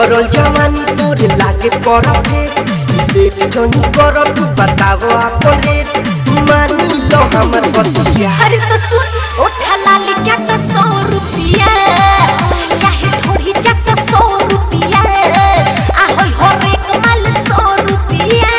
गदर जवानी तोरे लागे परफे देख जनी कर तू बताओ अपन रेट मानी लो हमर बतिया अरे तो सुन उठा लाली चाट सौ रुपया चाहे थोड़ी चाट सौ रुपया ahoy हो रे कमाल सौ रुपया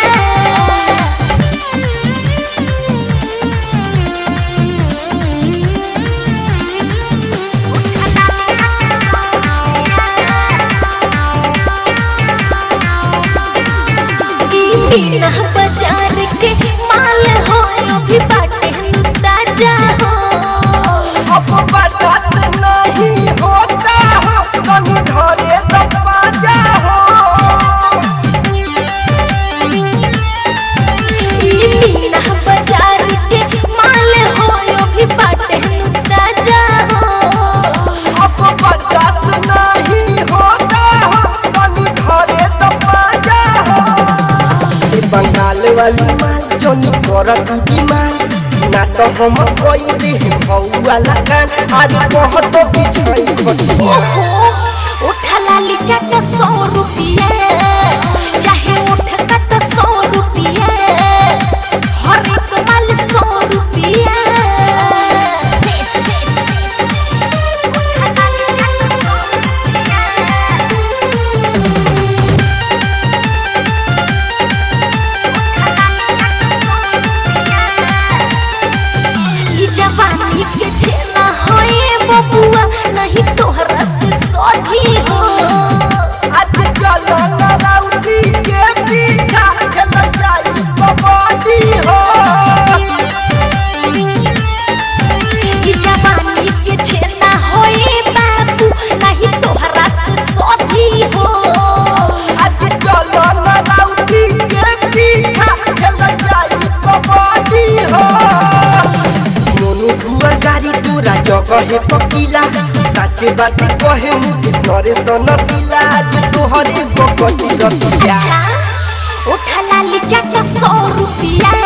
बिना बाजार के माल हो अभी बाटे ताजा हो अब बर्दाश्त नहीं होता हो तनी घरे दरवाजा हो बिना बाजार के माल हो अभी बाटे ताजा हो अब बर्दाश्त नहीं होता हो तनी घरे दरवाजा हो ए बंगाल वाली माल जोनी करत बीमार ना तो हम कोई दे वाला कान आज बहुत पिछई खटिया ओहो उठा लाली चाट सौ रुपया चाहे उठ कट सौ रुपया हर एक माल सौ रुपया ई जवानी के छेना होए बबुआ नहीं तोहरा से सोधी हो आज चलो ना राउती के पीछा खेल जाई कबड्डी हो ई जवानी के छेना होए बाबू नहीं तोहरा से सोधी हो आज चलो ना राउती के पीछा खेल जाई कबड्डी हो मोनू दुआर गाड़ी तोरा जगह है पकीला सच बात कहे मुझे करे सन पिला आज तोहरे बकटी रतिया अच्छा उठा लाली चाट सौ रुपया